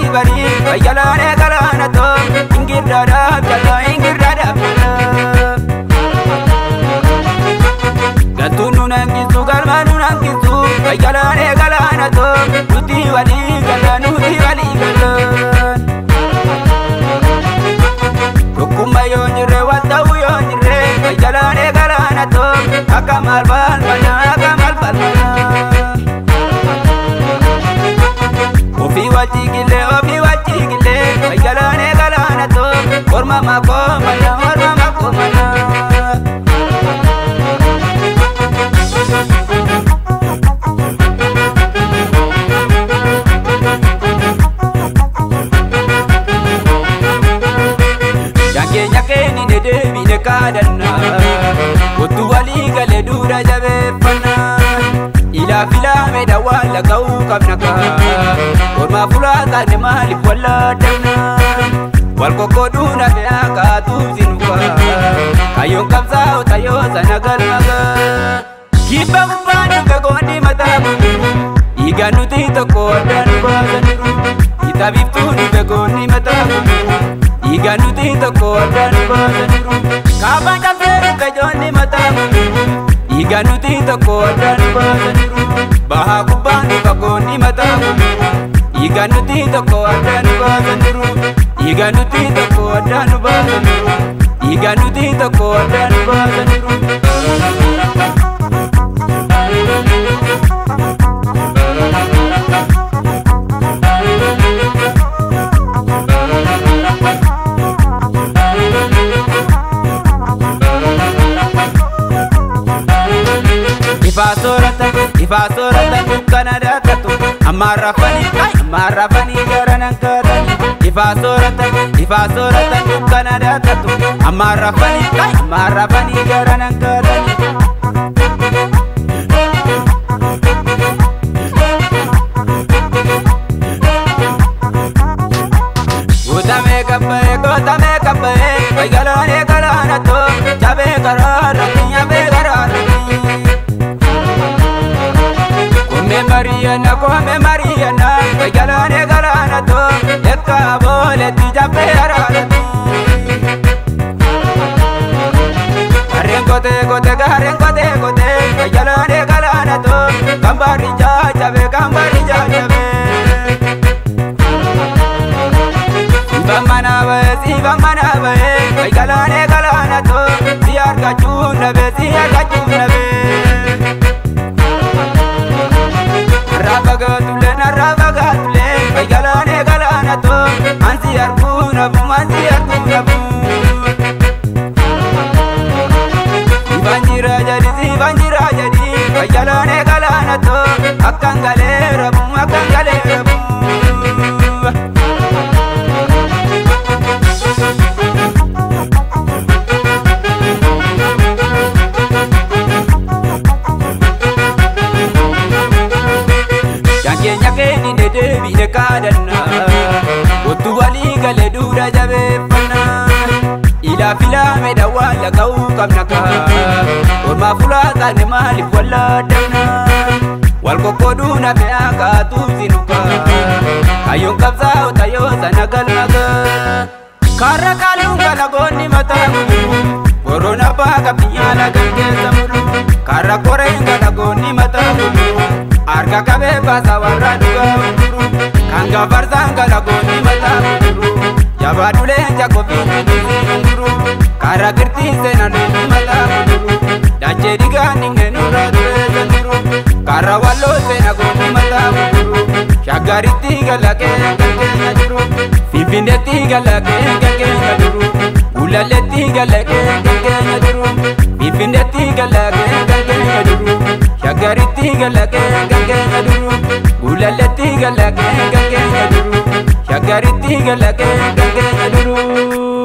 bari fayyalaanee galaana too ingirdaadhaaf jala ingirdaadhaaf jala. Galtuun nu nankisu galma nu nankisu fayyalaanee galaana too nuti walii gala nuti walii gala. Tokkummaa yoo jirre wal ta'uu yoo jirre fayyalaanee galaana too akka maal balfana akka maal balfana. Ofii wajjigillee ofii wajjigillee fayyalaanee galaana too orma makoo mana orma makoo mana. Jankeenya keeni ne deebine kaadanna Kottu walii galee duudha jabeeffanna Ilaa filaame dhawaan laga'uu qabna kaa Ormaa fulaa taane maaliif wallaadamna Wal qoqqooduu nafe akaatuuf sinuka Kayyoon qabsaa'u tayyoo sana galmagaa Kibba gubbaan dhufe goonni mataa gurguru Dhiigaan nuti tokko addaan nu baasaniru Kitaabiftuu dhufe goonni mataa gurguru Dhiigaan nuti tokko addaan nu baasaniru Kaabaan cabsee dhufe joonni mataa gurguru Dhiigaan nuti tokko addaan nu baasaniru Bahaa gubbaan dhufa goonni mataa gurguru Dhiigaan nuti tokko addaan nu baasaniru Dhiigaan nuti tokko addaan nu baasaniru Dhiigaan nuti tokko addaan nu baasaniru Ifaa soorata ifaa soorata dukkana daakatu ammaan rafanii ammaan rafanii gara nan kaatani ifaa soorata ifaa soorata dukkana daakatu ammaan rafanii ammaan rafanii gara nan kaatani. Guutamee qabee gootamee qabee fayyaloonee galaana too jabee garaarratti nyabee garaarratti. Kome Mariana, kome Mariana, fayyaloonee galaana too yakka booletti jabee garaarratti. Gareen kotee kotee gareen kotee kotee fayyaloonee galaana too kan baari jajjabe kan baari jajjabe. Siifan mana bahe siifan mana bahe fayyaloonee galaana too si argachuun dhabe si argachuun dhabe. Narraa fagaatullee narraa fagaatullee fayyaloonee galaana too ansi arguu nafu ansi arguu nafu. Siifan jira jadi siifan jira jadi fayyaloonee galaana too akkan galee rabu akkan galee rabu. Jankeenya keeni ne deebine kaadanna Kottu walii galee duudha jabeeffanna Ilaa filaame dhawaan laga'uu qabna kaa Ormaa fulaa taane maaliif wallaadamna Wal qoqqooduu nafe akaatuuf sinuka Kayyoon qabsaa'u tayyoo sana galmagaa Karra kaaluun kalagoonni mataa gurguru Korona baaka biyyaala kan keessa muru Karra koreen kalagoonni mataa gurguru Harka qabee baasa warra dhugaa gurguru Kan gafarsaan kalagoonni mataa gurguru Jabaa dhuleen jakofiin dhidhiisee gurguru Karra kirtiin seenan dhidhii mataa gurguru Dachee dhigaan dhingee nurraa dureessa jiru Karra walloo seena goonni mataa gurguru Shaggaritti galakee kan keenya jiru Finfinneetti galakee kan keenya jiru Gullalleetti galakee kan keenya jiru Finfinneetti galakee kan keenya jiru Shaggaritti galakee kan keenya jiru Gullalleetti galakee kan keenya jiru Shaggaritti galakee kan keenya jiru